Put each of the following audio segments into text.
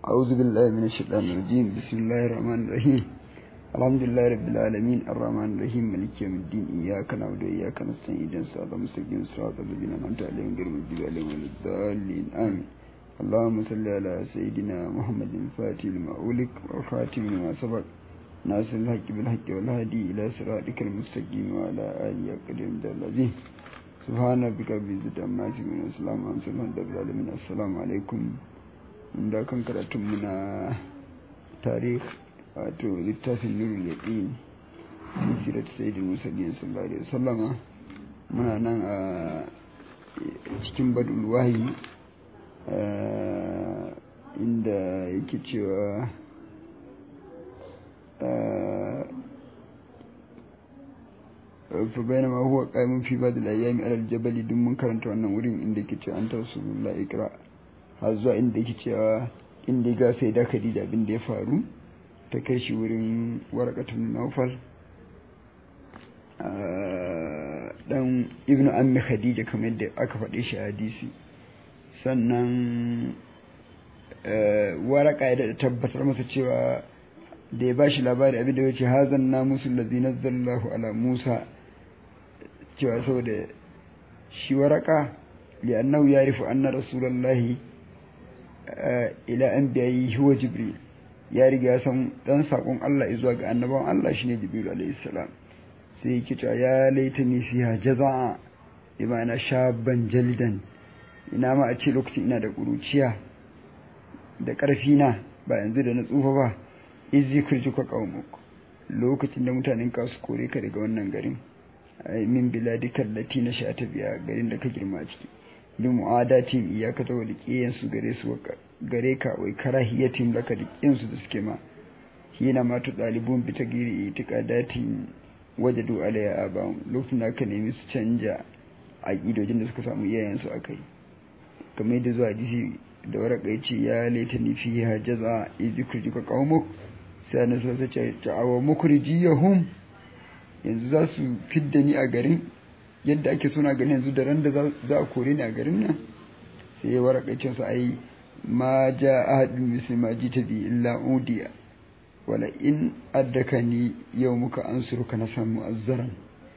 أعوذ بالله من الشيطان الرجيم بسم الله الرحمن الرحيم الحمد لله رب العالمين الرحمن الرحيم مالك يوم الدين إياك نعبد وإياك نستعين اهدنا الصراط المستقيم صراط الذين أنعمت عليهم غير المغضوب عليهم ولا الضالين آمين اللهم صل على سيدنا محمد الفاتح لما أولك والخاتم لما سبق ناصر الحق بالحق والهادي إلى صراطك المستقيم وعلى آله قدر الذين سبحان ربك رب العزة عما يصفون وسلام على المرسلين العالمين السلام عليكم da kan karatunmu na tarih wato littafin nurul yaqin fi sirat sayyidul mursalin sallallahu alaihi wasallama muna nan a cikin badul wahyi inda yake cewa fa bainama huwa qa'imun fi ba'd al-ayyami ala al-jabal dun mun karanta wannan wurin inda yake cewa anta rasulullah ikra har zuwa inda yake cewa inda ga sai da Khadija abin da ya faru ta kai shi wurin warakatun Nawfal dan ibnu ammi Khadija kamar yadda aka faɗe shi a hadisi sannan waraka ya da tabbatar masa cewa da ya ba shi labari abin da ya ce hazan na musu lazi nazzallahu ala musa cewa saboda shi waraka li'annahu yarifu anna rasulallahi ila an biyayi huwa jibril ya riga ya san dan sakon Allah zuwa ga annabawan Allah shine jibril alayhi salam sai yake cewa ya laitani fiha jaza'a bi ma'ana shaban jalidan ina ma a ce lokacin ina da kuruciya da ƙarfi na ba yanzu da na tsufa ba izi kurjuka qaumuk lokacin da mutanen ka su kore ka daga wannan garin min biladika allati na sha ta biya garin da ka girma a ciki bi mu'adatin iyaka ta wani kiyan su gare su gare ka wai karahiyatin laka da kiyan su da suke ma hina ma tu dalibun bi tagiri itiqadatin wajadu alayya abam lokacin da aka nemi su canja aqidojin da suka samu iyayen su akai kamar yadda zuwa hadisi da waraka yace ya laitani fiha jaza izikruka qaumuk sai na so sai ta'awa mukrijiyahum yanzu za su fidda ni a garin yadda ake suna gani yanzu da ran da za a kore ni a garin nan sai ya waraka ce su ai ma ja ahadun misli ma ji bi illa udiya wala in addaka ni yau muka an suruka na samu azzaran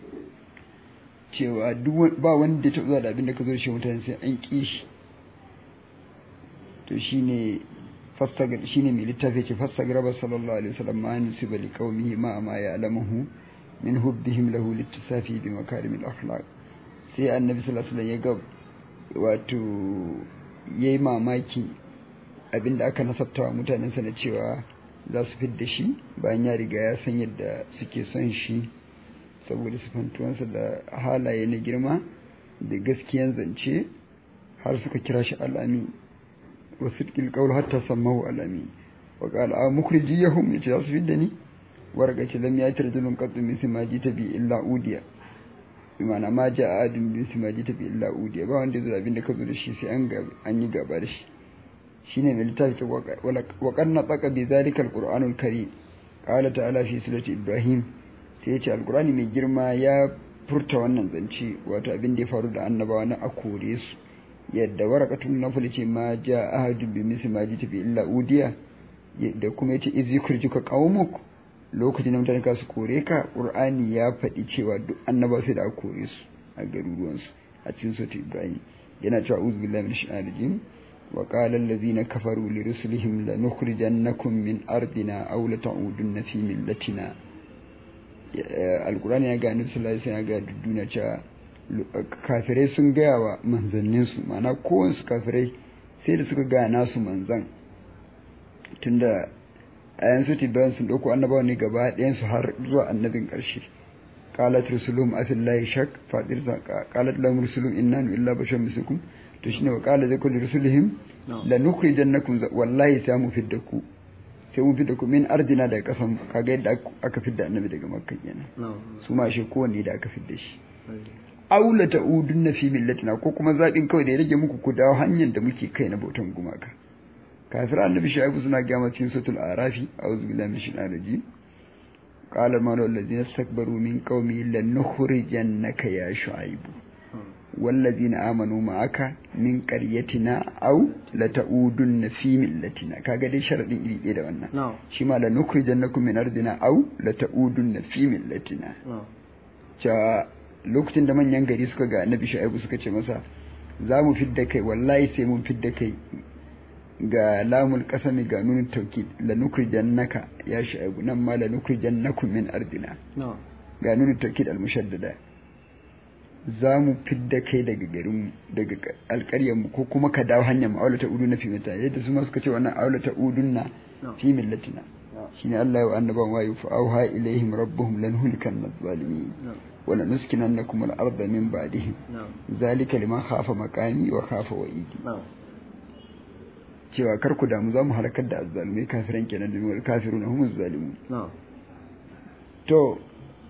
cewa ba wanda ya taɓa zuwa da abin da ka zo da shi mutane sai an ƙi shi to shine fastagar shine mai littafi ce fastagraba sallallahu alaihi wasallam ma nusiba li qaumihi ma ma ya'lamuhu min hubbihim lahu littisafi bi makarimil akhlaq sai annabi sallallahu alaihi wasallam ya ga wato yayi mamaki abinda aka nasabta wa mutanen sa na cewa za su fidda shi bayan ya riga ya san yadda suke son shi saboda sifantuwansa da halaye na girma da gaskiyan zance har suka kira shi al'ami wa sidqil qawl hatta sammahu al'ami wa qala a mukhrijiyahum yace za su fidda ni warga ce lam yati rajulun qattu min simaji tabi illa udiya bi ma'ana ma ja adun min simaji tabi illa udiya ba wanda zai abin da ka zo da shi sai an ga an yi gaba da shi shine mai littafi ta wa qanna taqa bi zalika alquranul karim qala ta'ala fi surati ibrahim sai ya ce alqurani mai girma ya furta wannan zance wato abin da ya faru da annabawa na akore su yadda warakatun nafil ce ma ja ahadun bi mismaji tabi illa udiya da kuma yace izikurjuka qaumuk lokacin da mutane su kore ka ƙur'ani ya faɗi cewa duk annaba sai da aka kore su a garuruwansu a cikin sautin ibrahim yana cewa uzu billahi min shaitanir rajim wa qala allazina kafaru li rusulihim lanukhrijannakum min ardina aw la ta'udunna fi millatina alqur'ani ya ga annabi sallallahu alaihi wasallam ya ga duniya cewa kafirai sun gaya wa manzannin su ma'ana kowansu kafirai sai da suka ga nasu manzan tunda a yanzu tibayan sun ɗauko annabawa ne gaba ɗayansu har zuwa annabin ƙarshe qalat rusuluhum afillahi shak fadir zaka qalat lahum rusuluhum inna illa bashar mislukum to shine wa qala zakul rusulihim lanukhrijannakum wallahi sai mu fidda ku sai mu fidda ku min ardina daga kasan kaga yadda aka fidda annabi daga makka kenan su ma shi kowanne da aka fidda shi aula ta'udunna fi millatina ko kuma zabin kawai da ya rage muku ku dawo hanyar da muke kai na bautan gumaka kafir annabi shaibu suna gama cikin suratul arafi a'udhu billahi minash shaitanir rajim qala ma alladhina istakbaru min qaumi lan nukhrijannaka ya shu'aibu wallazina amanu ma'aka min qaryatina aw lata'udunna fi millatina kaga dai sharadin iri ɗaya da wannan na'am shi ma la nukhrijannakum min ardina aw lata'udunna fi millatina na'am cewa lokacin da manyan gari suka ga annabi shu'aibu suka ce masa za mu fidda kai wallahi sai mun fidda kai ga lamul kasami ga nunin tauki la nukrijannaka ya shu'aibu nan ma la nukrijannakum min ardina na'am ga nunin tauki al mushaddada za mu fidda kai daga garin daga alƙaryar mu ko kuma ka dawo hanyar mu aulata uduna fi mata yadda su ma suka ce wannan aulata udunna fi millatina shine Allah ya annaban wayu fa auha ilaihim rabbuhum lanhulkanna adh-dhalimin na'am wala nuskinannakum al-ardha min ba'dihim na'am zalika liman khafa maqami wa khafa wa'idi na'am cewa kar ku damu zamu halakar da azzalumai kafiran kenan da wal kafiruna humuz zalimun na'am to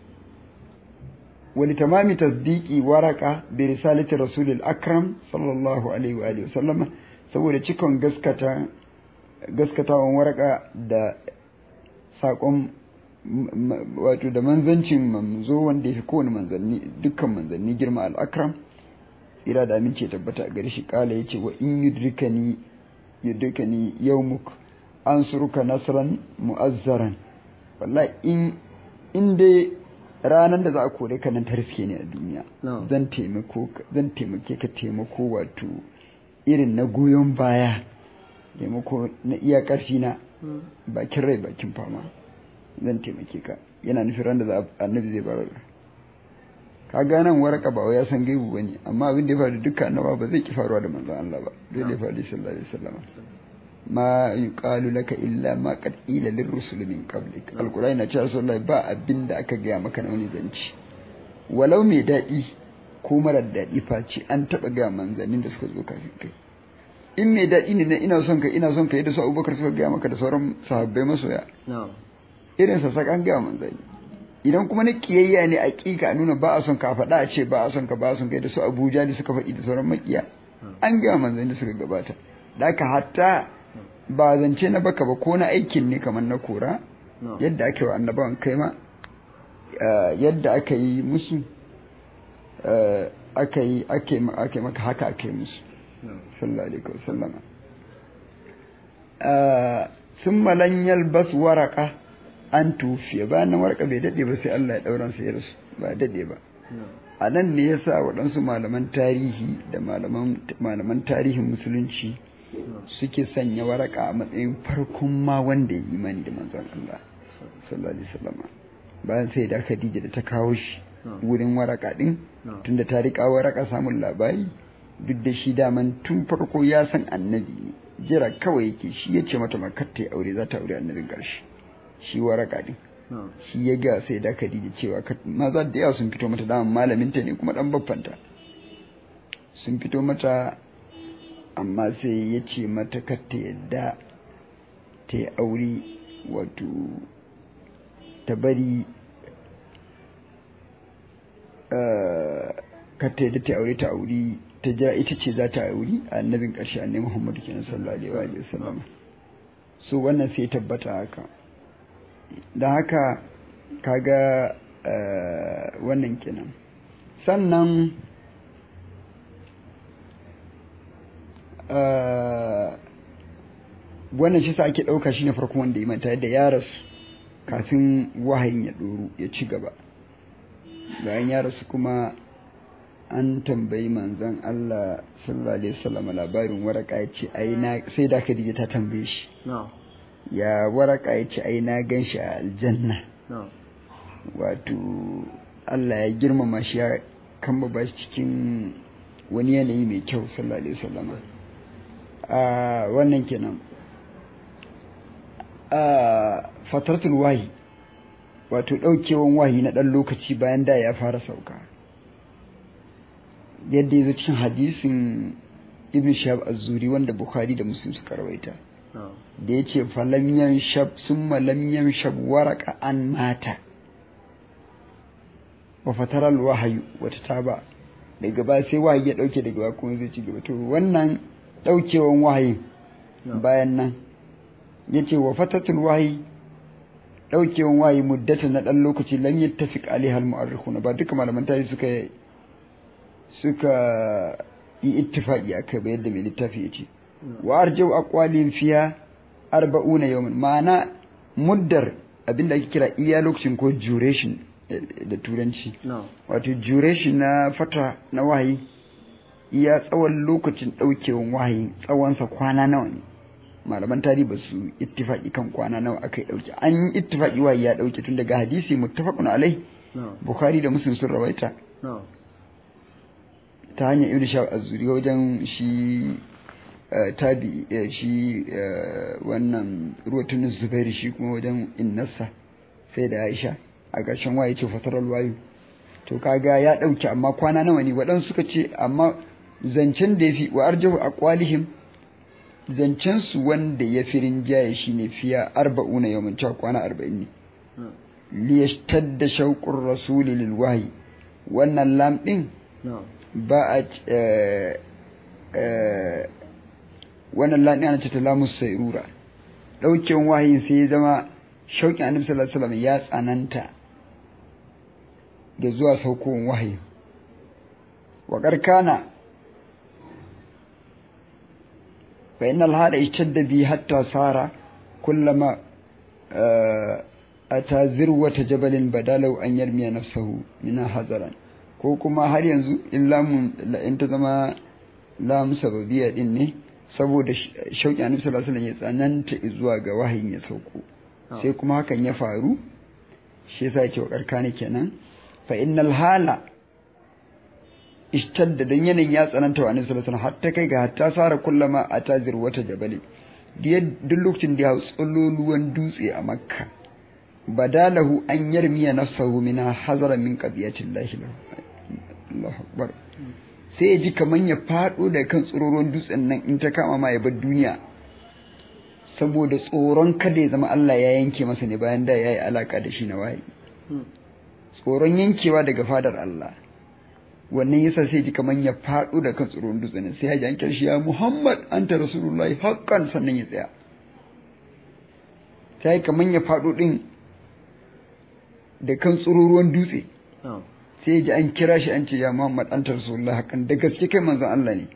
wali tamami tasdiqi waraka bi risalati rasulil akram sallallahu alaihi wa alihi wasallama saboda cikon gaskata gaskatawan waraka da sakon wato da manzancin manzo wanda yafi kowane manzanni dukkan manzanni girma al-akram tsira da amince ya tabbata a gare shi kala yace wa in yudrikani yudrikani yawmuk ansuruka nasran mu'azzaran wallahi in in dai ranar da za a kore ka nan ta riske ne a duniya No. zan taimako ka- zan taimake ka taimako wato irin na goyon baya taimako na iya karfi na bakin rai bakin fama zan taimake ka yana nufin ran da za a- annabi zai bar ka ga nan waraka ba wai ya san gaibu bane amma abin da ya faru duka annaba ba zai ki faruwa da manzon Allah ba zai da ya faru sallallahu alaihi wasallam ma yuqalu laka illa ma qad ila lirrusul min qablik alqur'ani na cewa rasulullahi ba abin da aka gaya maka na wani zanci walau mai daɗi ko marar daɗi face an taɓa gaya manzannin da suka zo kafin kai in mai daɗi ne na ina son ka ina son ka yadda su abubakar suka gaya maka da sauran sahabbai masoya na'am irin sa an gaya manzanni idan kuma na kiyayya ne a ƙiƙa nuna ba a son ka faɗa a ce ba a son ka ba a son ka yadda su abuja da suka faɗi da sauran makiya an gaya manzanni da suka gabata da haka hatta ba zance na baka ba ko na aikin ne kamar na kora na'am yadda ake wa annabawan kai ma eh, yadda aka yi musu eh, aka yi ake ma- ake maka haka aka yi musu na'am sallallahu alaihi wasallam eh summa lan yalbas waraka an tufiya bayan nan waraka bai dade ba sai Allah ya dauran sa ya rasu ba dade ba na'am a nan ne yasa waɗansu malaman tarihi da malaman malaman tarihin musulunci suke sanya waraka a matsayin farkon ma wanda ya yi imani da manzon Allah sallallahu alaihi wasallam bayan sai da Khadija da ta kawo shi na'am wurin waraka din na'am tunda ta riƙa waraka samun labari duk da shi daman tun farko ya san annabi ne jira kawai yake shi ya ce mata makar ta yi aure za ta aure annabin ƙarshe shi waraka din na'am shi ya ga sai da Khadija cewa ka- maza da yawa sun fito mata daman malaminta ne kuma dan baffanta sun fito mata amma sai ya ce mata kar ta yadda ta yi aure wato ta bari eh, kar ta yadda ta yi aure ta aure ta jira ita ce za ta aure annabin ƙarshe annabi Muhammadu kenan sallallahu alaihi wa sallam so wannan sai ya tabbata haka da haka kaga eh, wannan kenan sannan eh, wannan shi sa ake ɗauka shi ne farkon wanda ya manta yadda ya rasu kafin wahayin ya ɗoru ya ci gaba bayan ya rasu kuma an tambayi manzon Allah sallallahu alaihi wasallam labarin waraka ya ce ai na sai da Khadija ta tambaye shi na'am ya waraka ya ce ai na gan shi a aljanna na'am wato Allah ya girmama shi ya kamba ba shi cikin wani yanayi mai kyau sallallahu alaihi wasallam a wannan kenan a fatartul wahi wato daukewan wahi na dan lokaci bayan da ya fara sauka yadda ya zo cikin hadisin ibn shahab az-zuri wanda bukhari da muslim suka rawaita na'am da ya ce falam shab sun malam shab waraka an mata wa fataral wahayu wata taba daga ba sai wahayi ya dauke daga ba kuma zai ci gaba to wannan daukewan wahayi na'am bayan nan ya ce wa fatatul wahayi daukewan wahayi muddatan na dan lokaci lam yattafiq alaiha al-mu'arrikhuna ba duka malaman tarihi suka suka yi ittifaqi akai ba yadda mai littafi ya ce wa arjau aqwalin fiya arba'una yawman ma'ana muddar abinda ake kira iya lokacin ko duration da turanci wato duration na fata na wahayi iya tsawon lokacin daukewan wahayi tsawonsa kwana nawa ne malaman tarihi ba su ittifaki kan kwana nawa aka yi dauke an yi ittifaki wahayi ya dauke tun daga hadisi muttafaqun alai bukhari da muslim sun rawaita ta hanyar ibn shah az-zuri wajen shi tabi shi wannan ruwatun zubairu shi kuma wajen innarsa sai da aisha a ƙarshen waye ce fatarar wayu to kaga ya ɗauki amma kwana nawa ne waɗansu suka ce amma zancen da ya fi wa arjahu a kwalihim zancen su wanda ya fi rinjaye shi ne fiya arba'una yawon cewa kwana arba'in ne liyashtar da shauƙin rasuli lil wahayi wannan lam ɗin ba a wannan lani ana ce ta lamus sairura ɗauken wahayin sai ya zama shauƙin annabi sallallahu alaihi wasallam ya tsananta da zuwa saukowar wahayi wa karkana fa innal hada ishtadda bi hatta sara kullama ata zirwata jabalin badalau an yarmiya nafsahu min hazaran ko kuma har yanzu in lamun in ta zama lam sababiyya din ne saboda shauƙi annabi sallallahu alaihi wasallam ya tsananta zuwa ga wahayin ya sauko sai kuma hakan ya faru shi yasa yake wa karkani kenan fa innal hala ishtadda dan yanayin ya tsananta wa annabi sallallahu alaihi wasallam hatta kai ga hatta sara kullama atazir wata jabali duk lokacin da ya hau tsololuwan dutse a makka badalahu an yarmiya nafsahu min hazara min qadiyatillahi Allahu akbar sai ya ji kaman ya faɗo da kan tsororon dutsen nan in ta kama ma ya bar duniya saboda tsoron kada ya zama Allah ya yanke masa ne bayan da ya yi alaka da shi na wayi tsoron yankewa daga fadar Allah wannan yasa sai ji kaman ya faɗo da kan tsororon dutsen nan sai ya ji an kirshi ya Muhammad anta rasulullahi haqqan sannan ya tsaya sai kaman ya faɗo din da kan tsororon dutse sai ji an kira shi an ce ya Muhammad anta rasulullah hakan da gaske kai manzon Allah ne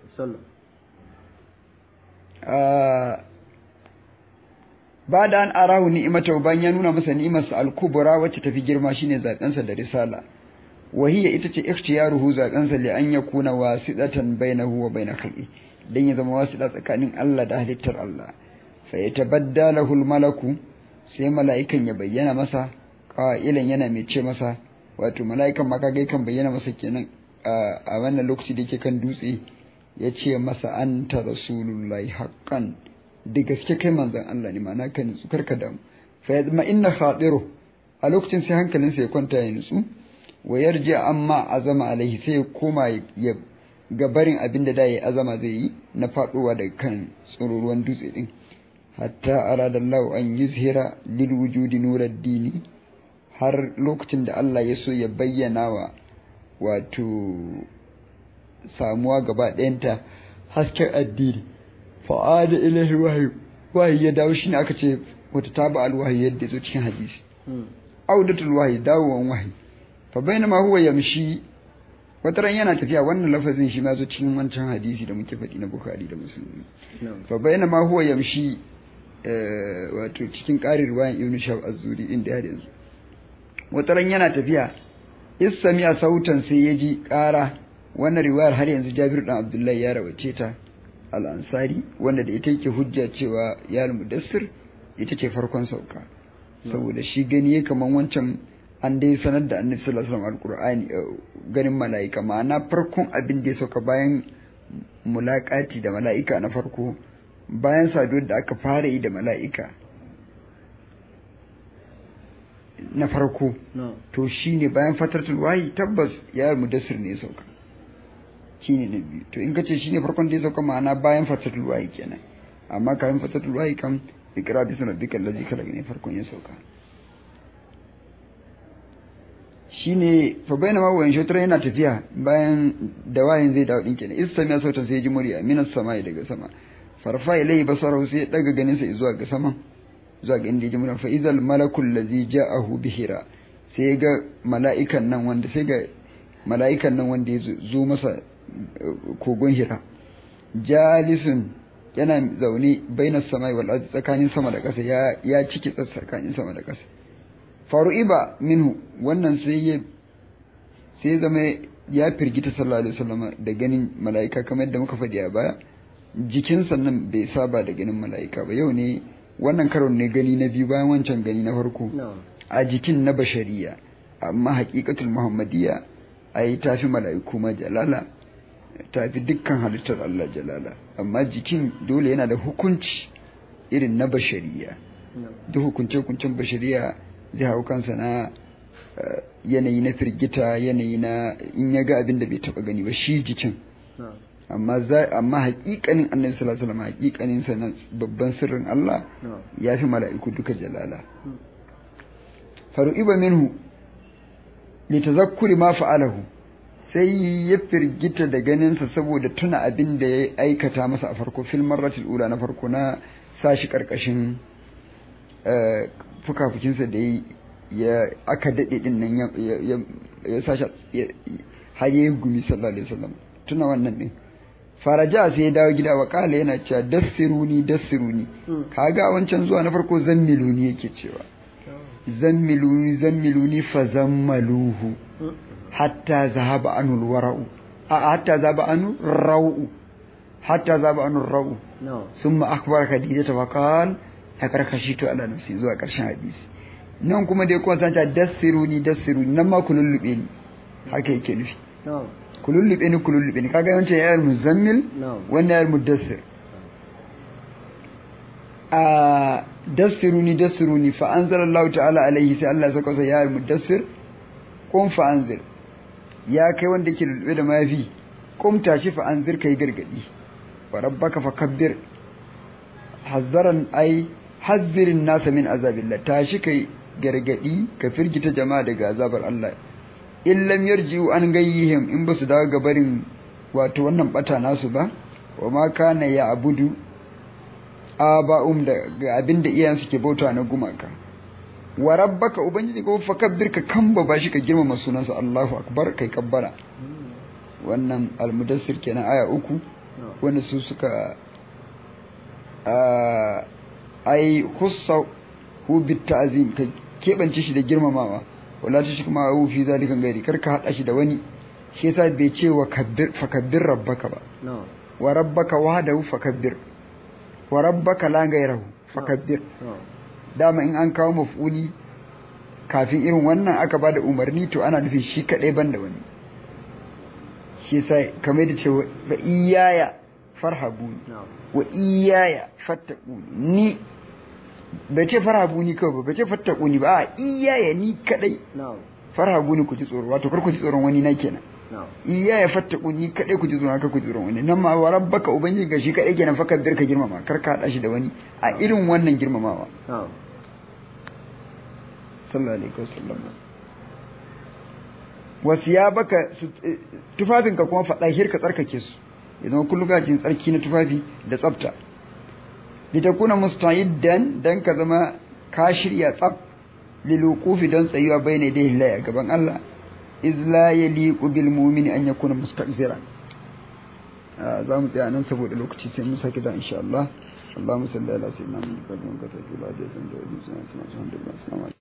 ba da an arahu ni'imata bayan ya nuna masa ni'imarsa al-kubra wacce tafi girma shine zabensa da risala wahiya ita ce ikhtiyaruhu zabensa li an yakuna wasidatan bainahu wa bain khalqi dan ya zama wasida tsakanin Allah da halittar Allah fa yatabadda lahu al-malaku sai mala'ikan ya bayyana masa qailan yana mai ce masa wato mala'ikan ma kaga kan bayyana masa kenan a wannan lokaci da yake kan dutse ya ce masa anta rasulullahi haqqan da gaske kai manzon Allah ne ma'ana ka nutsu karka damu fa yadma inna khadiru a lokacin sai hankalinsa ya kwanta ya nutsu wa yarji amma azama alaihi sai ya koma ya gabarin abin da da ya azama zai yi na faduwa daga kan tsororuwan dutse din hatta aradallahu an yuzhira lil wujudi nuraddini har lokacin da Allah ya so ya bayyana wa wato samuwa gaba ɗayanta hasken addini fa'ada ilahi wahayi wahayi ya dawo shine aka ce wata taba alwahayi yadda zo cikin hadisi audatul wahayi dawowan wahayi fa bainama huwa yamshi wata ran yana tafiya wannan lafazin shi ma zo cikin wancan hadisi da muke faɗi na bukhari da muslim fa bainama huwa yamshi wato cikin ƙarin ruwayan ibn shab az-zuri inda har yanzu wata ran yana tafiya isamiya sautan sai ya ji ƙara wannan riwayar har yanzu Jabir dan Abdullahi ya rawace ta al-Ansari wanda da ita yake hujja cewa ya al-Mudassir ita ce farkon sauka saboda shi gani yake kaman wancan an dai sanar da Annabi sallallahu alaihi wasallam al-Qur'ani ganin mala'ika ma'ana farkon abin da ya sauka bayan mulakati da mala'ika na farko bayan saduwar da aka fara yi da mala'ika na farko to shine bayan fatartul wahi tabbas ya mudassir ne sauka shine na biyu to in kace shine farkon da ya sauka ma'ana bayan fatartul wahi kenan amma kafin fatartul wahi kam ikra bi rabbika allazi khalaq ne farkon ya sauka shine fa bainama wa in shotara yana tafiya bayan da wayin zai dawo din kenan isami sautan sai ya ji murya minas samai daga sama farfa ilai basarahu sai ya daga ganin sa zuwa ga sama zuwa ga inda ya ji murya fa izal malakul ladzi ja'ahu bihira sai ya ga mala'ikan nan wanda sai ga mala'ikan nan wanda ya zo masa kogon hira jalisun yana zaune bainas samai wal ardi tsakanin sama da ƙasa ya ya ciki tsakanin sama da ƙasa faru'iba minhu wannan sai ya sai zama ya firgita sallallahu alaihi wasallam da ganin mala'ika kamar yadda muka faɗi a baya jikinsa nan bai saba da ganin mala'ika ba yau ne wannan karon ne gani na biyu bayan wancan gani na farko a jikin na bashariya amma haƙiƙatul muhammadiyya ai tafi mala'iku ma jalala tafi dukkan halittar Allah jalala amma jikin dole yana da hukunci irin na bashariya duk hukunce-hukuncen bashariya zai hau kansa na yanayi na firgita yanayi na in ya ga abin da bai taba gani ba shi jikin amma za amma haƙiƙanin annabi sallallahu alaihi wasallam haƙiƙanin sa na babban sirrin Allah ya fi mala'iku duka jalala faru'iba minhu litazakkuri ma fa'alahu sai ya firgita da ganinsa saboda tuna abin da ya aikata masa a farko fil marratil ula na farko na sashi karkashin fukafukinsa da ya aka daɗe ɗin nan ya sashi har ya gumi sallallahu alaihi wasallam tuna wannan ɗin faraja sai ya dawo gida wa kala yana cewa dassiruni dassiruni kaga wancan zuwa na farko zammiluni yake cewa zammiluni zammiluni fa zammaluhu hatta zahaba anul wara'u a hatta zahaba anu rau'u hatta zahaba anu rau'u summa akhbar khadija fa qal hakarkashitu ala nafsi zuwa karshen hadisi nan kuma dai kuma san ta dassiruni dassiruni nan ma ku lullube ni haka yake nufi ku lullube ni ku lullube ni kaga yawancin yayar muzammil wannan yayar mudassir a dassiruni dassiruni fa anzalallahu ta'ala alaihi sai Allah ya saka sa yayar mudassir kun fa anzir ya kai wanda yake lulube da mafi kumta shi fa anzir kai gargadi wa rabbaka fakabbir hazzaran ai hazzirin nasa min azabillah tashi kai gargadi ka firgita jama'a daga azabar Allah in lam yarji'u an gayyihim in basu dawo gabarin wato wannan bata nasu ba wa ma kana ya abudu aba'um da abinda iyayen suke bauta na gumaka wa rabbaka ubangiji ko fakabbir ka kamba bashi ka girmama sunansa Allahu akbar kai kabbara wannan almudassir kenan aya uku wanda su suka ai hussa hu bit ta'zim ka kebance shi da girmamawa wala ta shi kuma hu fi zalika gairi kar ka hada shi da wani shi yasa bai ce wa kabbir fakabbir rabbaka ba wa rabbaka wahdahu fakabbir wa rabbaka la gairahu fakabbir dama in an kawo maf'uli kafin irin wannan aka ba da umarni to ana nufin shi kaɗai ban da wani shi yasa kamar da cewa ba iyaya farhabu wa iyaya fattaku ni bai ce farhabu ni kawai ba bai ce fattaku ni ba a iyaya ni kaɗai farhabu ni ku ji tsoro wato kar ku ji tsoron wani na kenan iyaya fattaku ni kaɗai ku ji tsoron kar ku ji tsoron wani nan ma wa rabbaka ubangiji ga shi kaɗai kenan fakar bir ka girmama kar ka haɗa shi da wani a irin wannan girmamawa sallallahu alaihi wasallam wasu ya baka tufafinka kuma faɗa hirka tsarkake su ya zama kullum cikin tsarki na tufafi da tsafta litakuna musta'iddan dan ka zama ka shirya tsaf liluqufi don tsayuwa bayna da Allah a gaban Allah iz la yaliqu bil mu'mini an yakuna mustaqziran za mu tsaya nan saboda lokaci sai mu saki da insha Allah اللهم صل على سيدنا محمد وعلى اله وصحبه وسلم